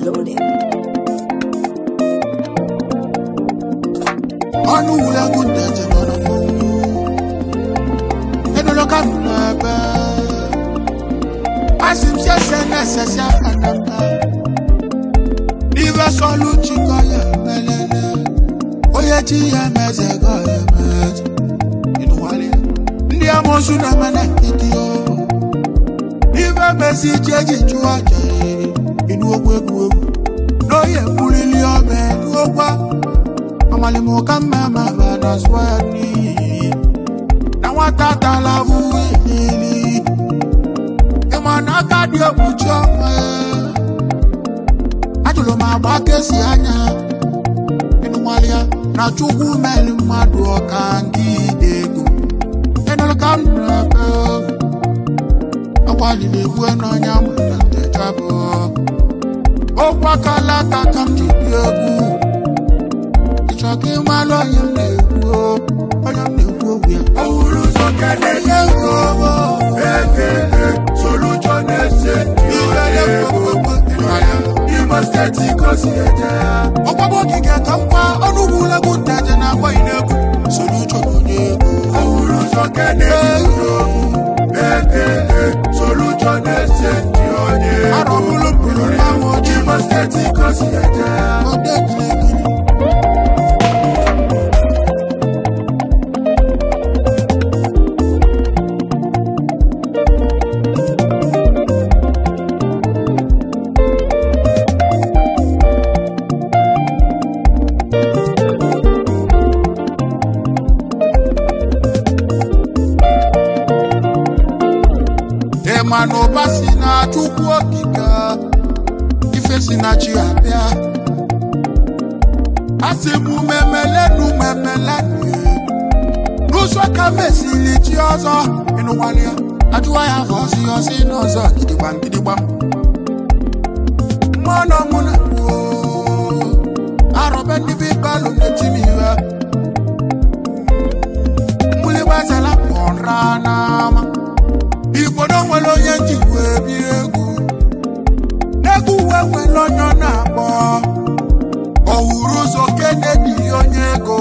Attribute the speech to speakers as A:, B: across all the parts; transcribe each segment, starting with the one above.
A: loaded.
B: ọnụ wule gụnde jenọrọ enụlọ ka m n'ebe asị m sese na-esesi aka na mba n'ife sọlụ chikọ ya emelele onye chi ya emeze gọ ya emeze ịnụwalị ya. ndị amosu na-eme na nkịtị o n'ife mezi ji eji chụọ aja ịnụ okwu egwu egwu n'oye mkpụrịli ọma ịnụ okwa amalimuka mmemme na swani na nwata tala vuwilili ịma na aka dị ekpuchi ọnwa ajụrụ m agba kesi anya ịnụmalịa na chukwu meli mmadụ ọka ndị ide ego ịnụrụ ka m na-ebe agbalịrị egwu n'ọnya mụrụ na ntechabụ okwu akala aka ka m ji bie egwu ịchọ ka ị malụ onye m na-ekwu o, onye m na-ekwu okwu ya
C: ọhụrụ ụzọ kenede
B: Ihe
C: ekele solution ese imo steeti gosi eje
B: ọgbagbo ogige ka mkpa ọnụ ugwu ulegwu nteje na-agba n'egwu soro uche na onye egwu
C: ọhụrụ ụzọ kenede ekele solution ese ndị onye
B: arọ bụrụ bụrụ mmanwụ ojii
C: imo steeti gosi eje
B: ode giligili ịma na ụba si na chukwu okike ife si na chi abịa asị m memelenu memelenu n'ụzọ ka mesili chi ọzọ ịnụkwalịa ajụwa ya afọ ọsị ọsị n'ụzọ gidigbam gidigbam mmanụ mụ na arọbe ndị be balụ na-eti m iwe mgbịlịgbazela pụra n'ama igbodo nwere onye njikwa ebi egwu n'egwu uwe nwere onye ọ na-akpọ ọhụrụ ụzọ kenedi onye ego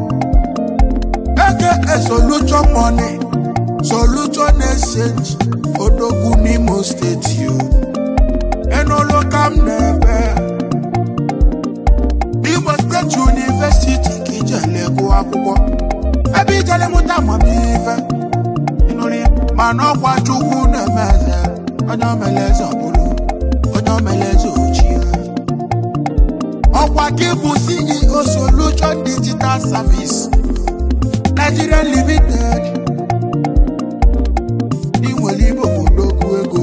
B: eke solution money solution exchange odogwu n'imo steeti o enolo ka m na-ebe imo steeti university ka ijele gụọ akwụkwọ ebe ijele mụta amamife ịnụrụ ya? mana ọkwa chukwu na-eme eze onye omele eze ọbụrụ onye omele eze ochie ọkwa gị bụ ceo solution digital service nigeria limited ị nwere igbo odogwu ego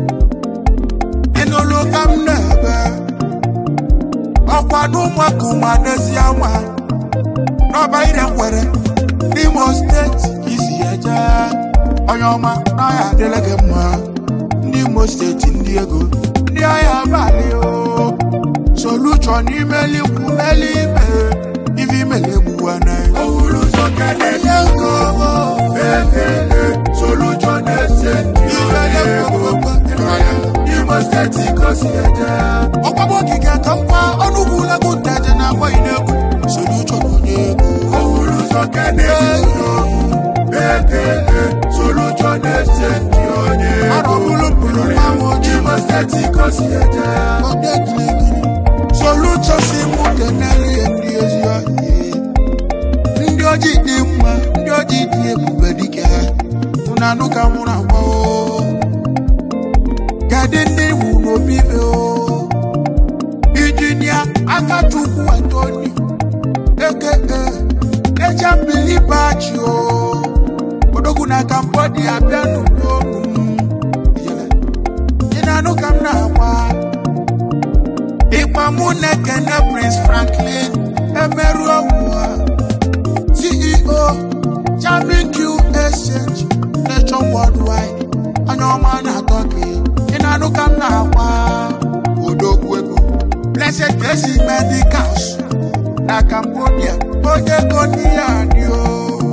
B: ịnụlụ ka m na-ebe ọkwa n'ụmụaka ụmụadezi ama n'ọba ire nkwere n'imo steeti ka isi eje onye ọma n'ọhịa adịla gị mma ndị imo steeti ndị ego ndị ọhịa abalị o solution imelikwu meli ime ife imele egbuwa na
C: ọhụrụ ụzọ kenede ekele solution ese ndị onye imo steeti gosi eje
B: ọgbagbo ogige ka mkpa ọnụ ugwu ulegwu nteje na-agba n'egwu solution onye egwu
C: ọhụrụ ụzọ kenede ekele solution ese ndị onye
B: arọ bụrụ bụrụ mmanwụ ojii
C: imo steeti gosi eje
B: ode giligili solution si mụ kenere ya ndị ezi ọhịa ndị ojii dị mma ndị ojii dị ebube dike ha unu anụ ka nwụrụ agba o kedu ndị iwu n'obi ife o injinia akachukwu antoni eke eje mbili bachi o odogwu na cambodia bịa n'ụlọọrụ m ị na-anụ ka m na-agba ịgba mụ na-ekene prince franklin emerụ ọgwụ ceo jamin q exchange nation worldwide anya ọma na-atọ gị ị na-anụ ka m na-agba odogwu ego blessed blessing medicals na cambodia onye ego n'ihe adị o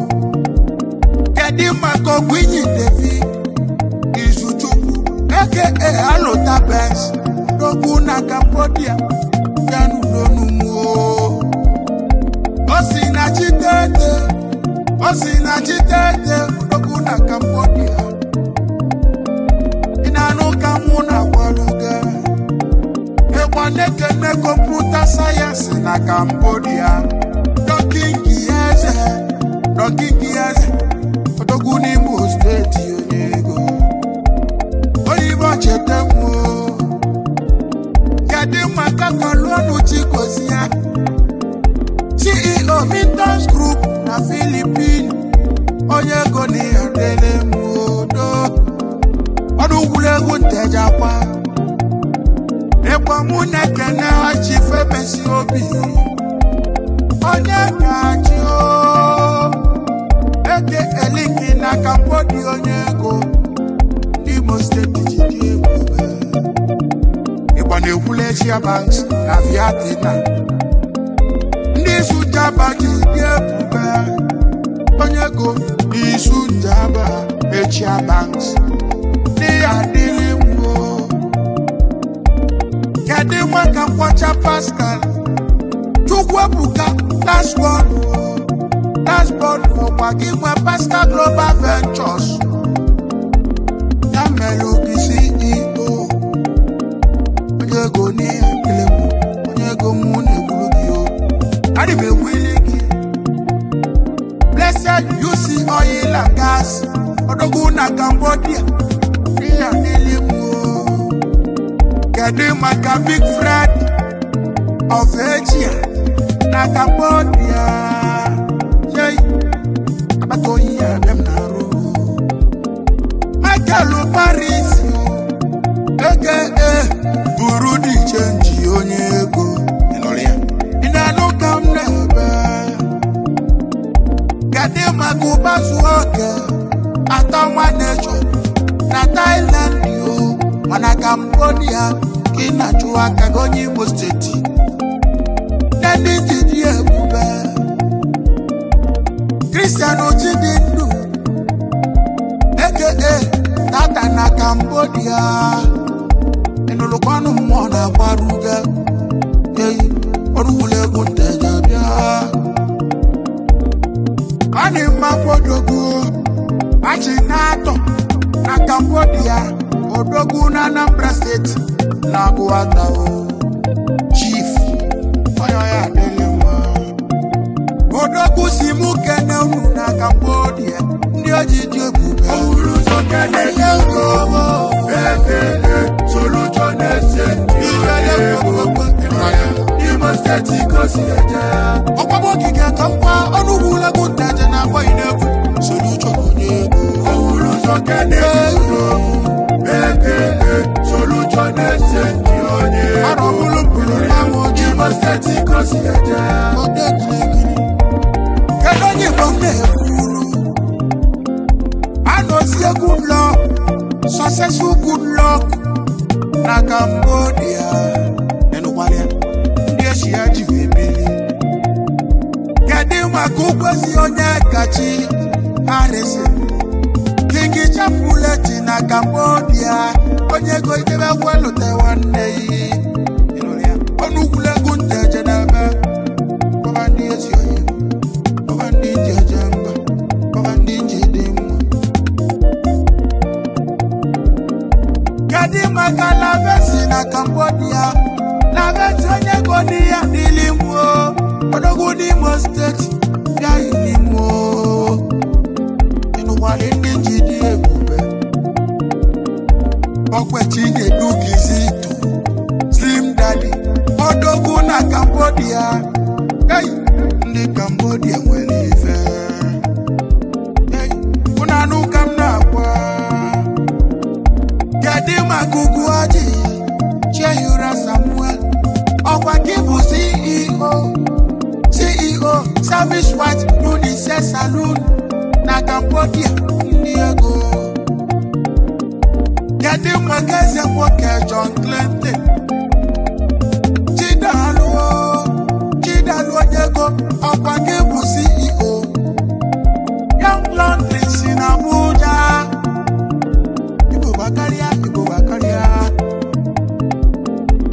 B: kedu maka ọgwụ inyi devi izuchukwu aka alụta bens odogwu na Cambodia ya n'ulonumo o si na chitete o si na chitete odogwu na Cambodia ị na-anụ ka mụ na-agwaluga ịgba na-ekene kọmputa sayensị na Cambodia dọkingi eze dọkingi eze odogwu n'Imo steeti onye ego oyibo cheta nwuo kedu maka kọlọnụ chikozi ya ceo Mintos Group na Philippines onye ego na ya dele m odo ọdụ egwuregwu ntejakwa ịgba mụ na-ekene ọchị femesi obi onye ga-achị o eke eliki na Cambodia onye ego n'Imo steeti ji dị ebube ịgba na-ekwula Asia Banks na Viatina ndị isu jaba ji dị ebube onye ego n'isu njaba Asia Banks ndị ya adịghị nwuo kedu maka nkwọcha Pascal Chukwuebuka dashboard dashboard ọkwa gị nwe Pascal Global Ventures ya mere obi CEO onye ego n'ihe ekele mụ onye ego mụ na-egburu gị o adị m egwili gị Blessed UC Oil and Gas odogwu na Cambodia n'ihe adịlị mụ o kedu maka Big Fred of Asia na Cambodia yei akpata oyi ya bịa m na-arụ Michael Paris eke e buru dị chenji onye ego Ị nụrụ ya? ị na-anụ ka m na-ebe kedu maka ụbazu oke atọ nwa nechọ na Thailand o mana Cambodia ka ị na-achụ aka gị onye Imo steeti ndị ji dị ebube Christian Chidindu eke tata na Cambodia ịnụlụkwanụ mmụọ na-agbaruga eyi ọrụ egwu nteja bịa ọ dị mma kwodogo achị na-atọ na Cambodia odogwu na Anambra steeti na-agụwata o chief onye ya adịghị mma odogwu si mụ kene unu na Cambodia ndị oji dị ebube
C: Owuru ụzọ kene gị
B: ego
C: ekele solution exchange
B: Ibele kwekwe
C: Ịmanya Imo steeti gosi eje
B: ọkwaba ogige ka mkpa ọnụ ugwu legwu ntaje na agbaghị n'egwu solution onye ego
C: Owuru ụzọ kene gị ekele solution exchange onye
B: arọ bụrụ mpụrụ mmanwụ ojii
C: Imo steeti gosi eje
B: ode kirikiri kedu onye igbo m na-ekwuru anọzi egwu lọ successful good luck na Cambodia enụkwara ya ndị echi ya ji wee bili kedu maka ụgwọzi onye kachi Harrison King Chapuleti na Cambodia onye ego idebe kwelute nwanne yi ịnụrụ ya ọnụ ugwulegwu nteje n'ebe kpọba ndị ezi oyi kpọba ndị ji eje mba kpọba ndị ji dị mma kedu maka lavesi na Cambodia lavesi onye ego n'ihe adịlị mụo odogwu n'Imo steeti bịaghị n'imo ịnụkwara ndị ji dị ebube ọkwechi na-edugizi itu slim daddy odogwu na Cambodia hey, ndị Cambodia nwere ife hey, unu anụ ka m na-agwa kedu maka ugwu ọjị Chehura Samuel ọkwa gị bụ CEO CEO Service White Unisex Saloon na Cambodia ndị ego kedu maka eze nwoke John Clinton Chidalu Chidalu onye ego ọkwa gị bụ CEO Young Laundry si na Abuja Igbo gbakarịa Igbo gbakarịa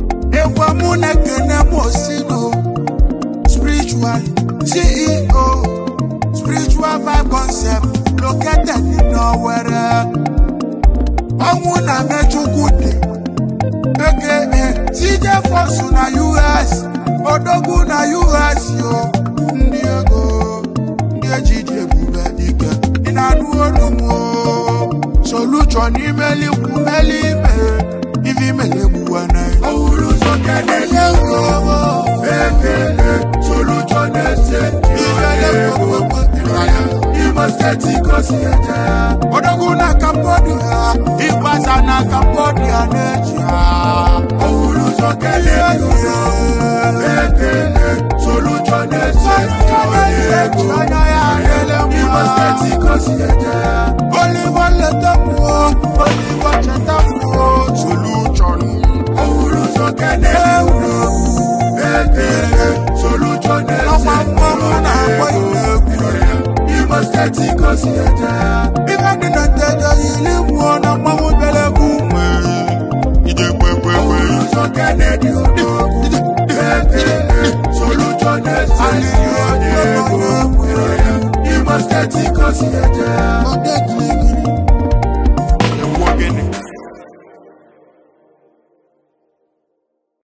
B: were ọnwụ na mechukwu dị eke tije fọsụ na us odogwu na us yo ndị ego ndị eji dị ebube dike ị na-anụ olu m o solution imelikwu meli ime ife imele egbuwa na
C: ọhụrụ ụzọ keneli ugbo ekele solution exchange ego imo steeti gosi eje
B: odogwu na cambodia ịgbasa na cambodia na-eji ha
C: ọhụrụ ụzọ keneli ugbo ekele solution exchange ego imo steeti gosi eje
B: olivo letamuo olivo chetamuo solution
C: ọhụrụ ụzọ keneli ugbo ekele solution
B: ọkwa mmọnwụ na-akpọ
C: exchange
B: ile egwu
C: imo steeti gosi eje
B: ife dị na nteje yiri mmụọ na mmanwụ bịara egwu nwere ije kwekwekwe
C: ụzọ Kennedy Odo ekele solution exchange ego Imo steeti gosi eje
B: ọdekiri